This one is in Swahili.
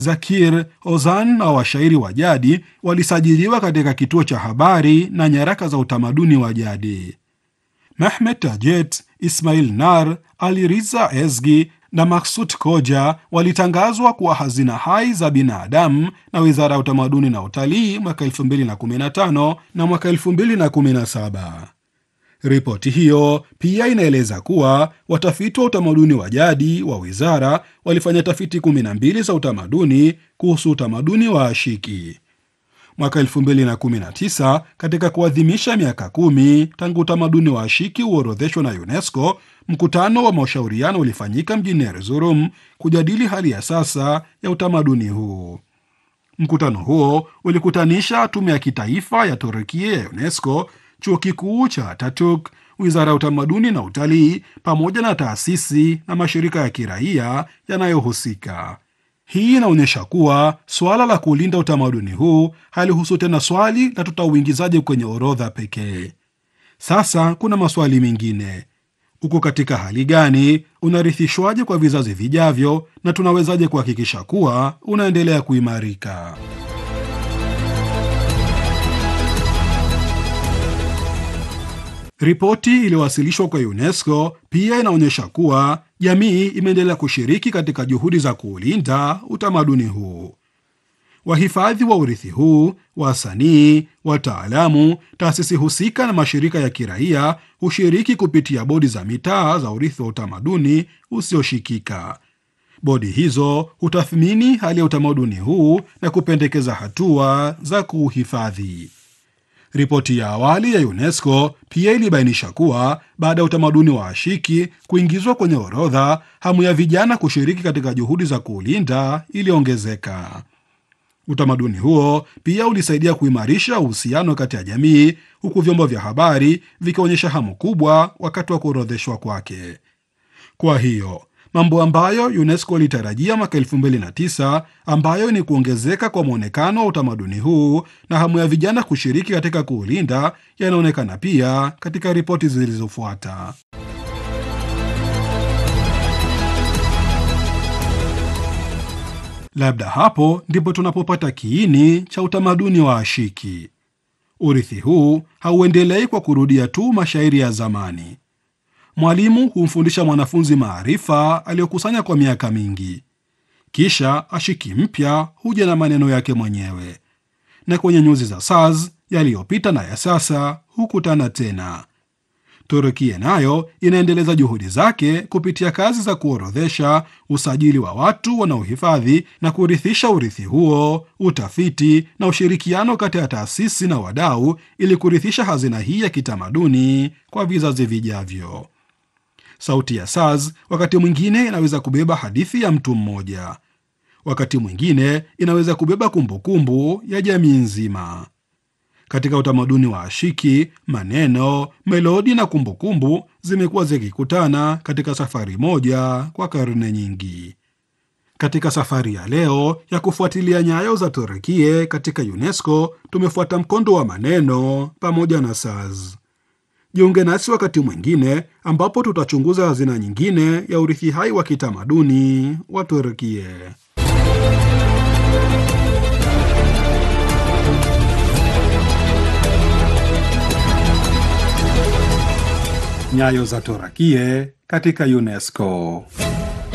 Zakir, Ozan na washairi wa jadi walisajiliwa katika kituo cha habari na nyaraka za utamaduni wa jadi. Mehmet Tajet, Ismail Nar, Ali Riza Ezgi na Maksut Koja walitangazwa kuwa hazina hai za binadamu na Wizara ya Utamaduni na Utalii mwaka 2015 na mwaka 2017. Ripoti hiyo pia inaeleza kuwa watafiti wa utamaduni wa jadi wa wizara walifanya tafiti 12 za utamaduni kuhusu utamaduni wa Ashiki. Mwaka 2019 katika kuadhimisha miaka kumi tangu utamaduni wa Ashiki uorodheshwa na UNESCO, mkutano wa mashauriano ulifanyika mjini Erzurum kujadili hali ya sasa ya utamaduni huu. Mkutano huo ulikutanisha tume ya kitaifa ya Turukia ya UNESCO, chuo kikuu cha Ataturk, wizara ya utamaduni na utalii, pamoja na taasisi na mashirika ya kiraia yanayohusika. Hii inaonyesha kuwa suala la kulinda utamaduni huu halihusu tena swali la tutauingizaje kwenye orodha pekee. Sasa kuna maswali mengine: uko katika hali gani? Unarithishwaje kwa vizazi vijavyo? Na tunawezaje kuhakikisha kuwa unaendelea kuimarika? Ripoti iliyowasilishwa kwa UNESCO pia inaonyesha kuwa jamii imeendelea kushiriki katika juhudi za kuulinda utamaduni huu. Wahifadhi wa urithi huu, wasanii, wataalamu, taasisi husika na mashirika ya kiraia hushiriki kupitia bodi za mitaa za urithi wa utamaduni usioshikika. Bodi hizo hutathmini hali ya utamaduni huu na kupendekeza hatua za kuuhifadhi. Ripoti ya awali ya UNESCO pia ilibainisha kuwa baada ya utamaduni wa Ashiki kuingizwa kwenye orodha, hamu ya vijana kushiriki katika juhudi za kuulinda iliongezeka. Utamaduni huo pia ulisaidia kuimarisha uhusiano kati ya jamii, huku vyombo vya habari vikionyesha hamu kubwa wakati wa kuorodheshwa kwake. Kwa hiyo mambo ambayo UNESCO ilitarajia mwaka 2009 ambayo ni kuongezeka kwa mwonekano wa utamaduni huu na hamu ya vijana kushiriki katika kuulinda yanaonekana pia katika ripoti zilizofuata. Labda hapo ndipo tunapopata kiini cha utamaduni wa Ashiki. Urithi huu hauendelei kwa kurudia tu mashairi ya zamani. Mwalimu humfundisha mwanafunzi maarifa aliyokusanya kwa miaka mingi, kisha ashiki mpya huja na maneno yake mwenyewe, na kwenye nyuzi za saz yaliyopita na ya sasa hukutana tena. Turukia nayo inaendeleza juhudi zake kupitia kazi za kuorodhesha, usajili wa watu wanaohifadhi na kurithisha urithi huo, utafiti na ushirikiano kati ya taasisi na wadau, ili kurithisha hazina hii ya kitamaduni kwa vizazi vijavyo. Sauti ya saz wakati mwingine inaweza kubeba hadithi ya mtu mmoja, wakati mwingine inaweza kubeba kumbukumbu kumbu ya jamii nzima. Katika utamaduni wa Ashiki, maneno, melodi na kumbukumbu zimekuwa zikikutana katika safari moja kwa karne nyingi. Katika safari ya leo ya kufuatilia nyayo za Turukia katika UNESCO, tumefuata mkondo wa maneno pamoja na saz. Jiunge nasi wakati mwingine ambapo tutachunguza hazina nyingine ya urithi hai wa kitamaduni wa Turkia. Nyayo za Turkia katika UNESCO.